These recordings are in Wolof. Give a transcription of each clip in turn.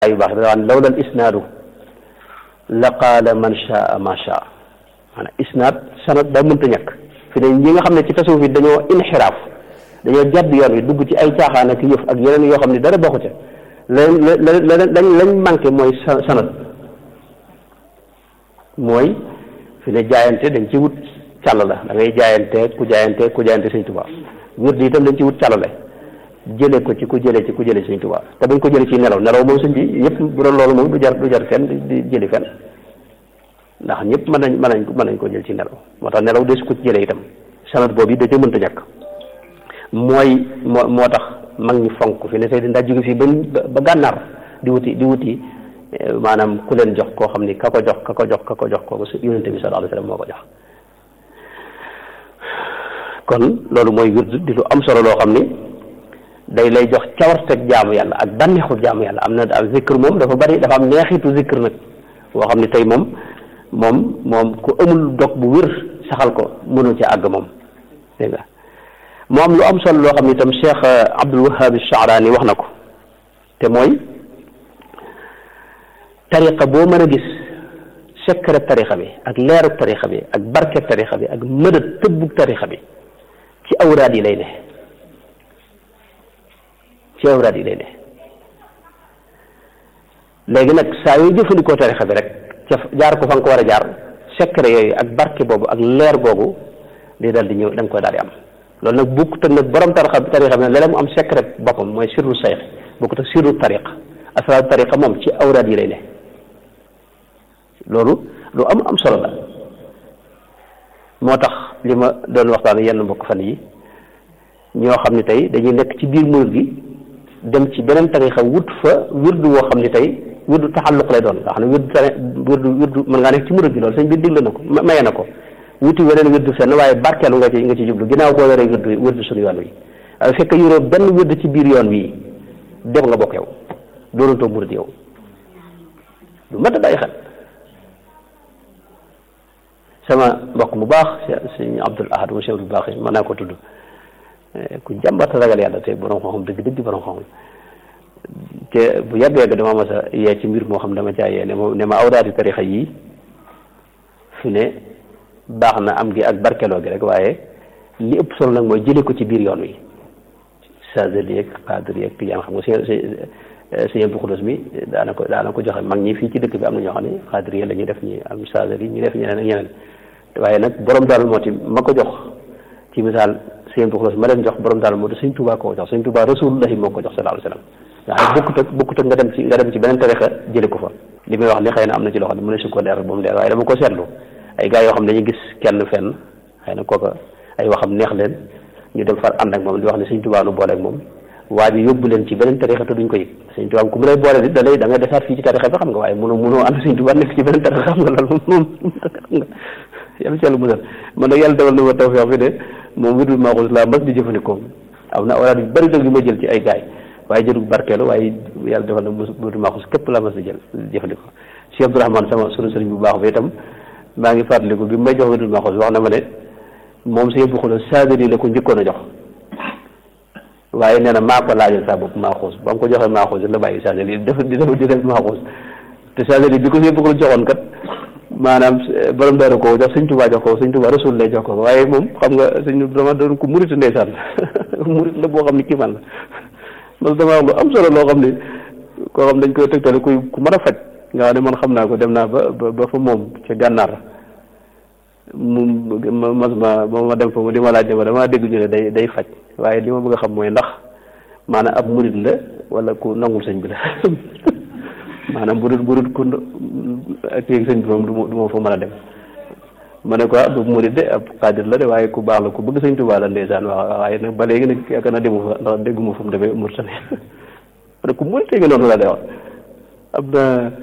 yu baax da waan lawla al isnaadu la qaala man shaa ma shaa maanaam isnaad sanad daa mënta ñàkk fi ne ñi nga xam ne ci tasawuf yi dañoo inxiraaf dañoo jàdd yoon wi dugg ci ay caaxaan ak yëf ak yeneen yoo xam ne dara bokku ca lañ lañ lañ manqué mooy sanad mooy fi ne jaayante dañ ci wut càll la da ngay jaayante ku jaayante ku jaayante sëñ Tuubaa wér di itam dañ ci wut càllale jële ko ci ku jële ci ku jële sëñ Tuubaa te bañ ko jële ci nelaw nelaw moom sëñ bi ñëpp bu doon loolu moom du jar du jar fenn di jëli fenn ndax ñëpp mën nañ mën nañ mën nañ ko jël ci nelaw moo tax nelaw des ko ci jële itam sanad boobu yi da ca mënta ñàkk mooy moo moo tax mag ñi fonk fi ne tey daa jóge fii ba ba gànnaar di wuti di wuti maanaam ku leen jox koo xam ni ka ko jox ka ko jox ka ko jox kooku yonente bi sallallahu alayhi wasallam moo ko jox kon loolu mooy wird di lu am solo loo xam ni day lay jox cawarteg jaamu yàlla ak bànneexu jaamu yàlla am na am zikr moom dafa bari dafa am neexitu zikr nag boo xam ne tey moom moom moom ku amul dog bu wér saxal ko mënul ci àgg moom dégg nga moo am lu am solo loo xam ne itam Cheikh Abdul Wahhab Sha'rani wax na ko te mooy tariqa boo mën a gis secret tariqa bi ak leerug tariqa bi ak barkeb tariqa bi ak mëdët tëbbug tariqa bi ci awraad yi lay ne ci awraad yi lay ne léegi nag saa yooy jëfandikoo tariqa bi rek ca jaar ko fa nga ko war a jaar secret yooyu ak barke boobu ak leer googu di dal di ñëw da nga koy daal di am loolu nag bukkut ak nag borom tariqa tariqa bi nag léeg-léeg mu am secret boppam mooy sirru sayx bukkut ak sirru tariq asraar tariqa moom ci awraad yi lay ne loolu lu am am solo la moo tax li ma doon waxtaan yenn mbokk fan yi ñoo xam ne tey dañuy nekk ci biir murid gi dem ci beneen tarixa wut fa wirdu woo xam ne tey wirdu taxalluq lay doon nga xam ne wirdu tari wirdu wirdu mën ngaa nekk ci murid gi loolu sëñ bi digle na ko maye na ko wuti weneen wirdu fenn waaye barkeelu nga ci nga ci jublu ginnaaw boo yoree wirdu wirdu suñu yoon wi waaye fekk yoroo benn wirdu ci biir yoon wi dem nga bokk yow doonatoo murid yow lu mat a bàyyi xel sama mbokk mu baax sëñ Abdul Ahad mu Cheikh bu baax yi mën naa ko tudd ku jàmbat ragal yàlla te borom xam-xam dëgg dëgg borom xam te bu yàgg yàgg dama mas a yee ci mbir moo xam dama caa yee ne ma ne ma awraadi tarixa yii fi ne baax na am gi ak barkeloo gi rek waaye li ëpp solo nag mooy jëlee ko ci biir yoon wi Saadili yeeg Xaadir yeeg Tijaan xam nga si sëñ Abdu Xudus mi daana ko daana ko joxe mag ñi fii ci dëkk bi am na ñoo xam ne Xaadir yi la ñuy def ñi am Saadili ñu def ñeneen ak ñeneen waaye nag borom daal moo ti ma ko jox ci misaal sëñ Abdu Xudus ma leen jox borom daal moo ti sëñ Tuubaa ko jox sëñ Tuubaa Rasulullahi moo ko jox sallallahu alayhi wasallam nga xam ne bokkut ak bokkut ak nga dem ci nga dem ci beneen tarixa jële ko fa li may wax ni xëy na am na ci loo xam ne mu ne su ko leer ba mu leer waaye dama ko seetlu ay gars yoo xam ne dañuy gis kenn fenn xëy na kooka ay waxam neex leen ñu dem far ànd ak moom di wax ne sëñ Tuubaa nu boole ak moom waa ji yóbbu leen ci beneen tarixa te duñ ko yëg sëñ Tuubaa ku mu lay boole di da lay da ngay desaat fii ci tarixa bi xam nga waaye mënoo mënoo ànd sëñ Tuubaa nekk ci beneen tarixa xam nga loolu moom xam nga yàlla ci yàlla musal man nag yàlla defal na ma tawfeex bi de moom wirdul maaxuus laa mas di jëfandikoo am na awraad yu bari nag yu ma jël ci ay gaay waaye jëlug barkeelu waaye yàlla defal na wirdul maaxuus képp laa mas di jël jëfandikoo Cheikh Abdourahmane sama sunu sëriñ bu baax bi itam maa ngi fàttaliku bi may jox wirdul maaxuus wax na ma ne moom si yëpp xula saadiri la ko njëkkoon a jox waaye nee na maa ko laajal saa bopp maaxuus ba mu ko joxee maaxuus la bàyyi saadiri def di def di def maaxuus te saadiri bi ko si yëpp xula joxoon kat maanaam borom daara ko jox sëñ Tuubaa jox ko sëñ Tuubaa rasul lay jox ko waaye moom xam nga sëñ dama doon ko murit ndeysaan murit la boo xam ne kii man la parce que dama wax lu am solo loo xam ne koo xam dañ koy tegtale kuy ku mën a faj nga xam ne man xam naa ko dem naa ba ba fa moom ca gànnaar mu mas ma ba ma dem fa mu di ma laaj ne ma damaa dégg ñu ne day day faj waaye li ma bëgg a xam mooy ndax maanaam ab murit la wala ku nangul sëñ bi la maanaam bu dul bu dul ku ak yéeg sëñ bi moom du ma fa mën a dem ma ne ko du murid de ab xaadir la de waaye ku baax la ku bëgg sëñ Tuubaa la ndeysaan waaw waaye nag ba léegi nag yaakaar naa demu fa ndax dégguma fu mu demee Mauritanie ma ne ku murid nga noonu la de wax am na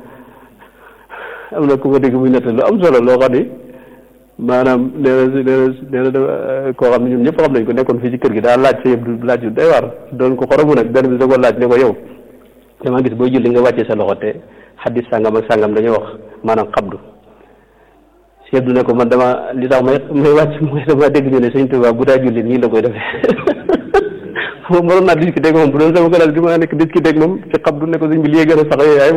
am na ku ma dégg muy nett lu am solo loo xam ni maanaam nee na nee na nee na dafa koo xam ne ñoom ñëpp xam nañ ko nekkoon fii ci kër gi daa laaj sa yëpp laaj yu day war doon ko xoromu nag benn bi da ko laaj ne ko yow dama gis booy julli nga wàccee sa loxo te xaddis sàngam ak sàngam dañoo wax maanaam xabdu Cheikh du ne ko man dama li tax may may wàcc mooy dama dégg ñu ne sëñ Tuubaa bu daa julli nii la koy defee moom waroon naa discuter ak moom bu doon sama classe gi ma nekk discuter ak moom ci xam du ne ko sëñ bi lii gën a sax yooyu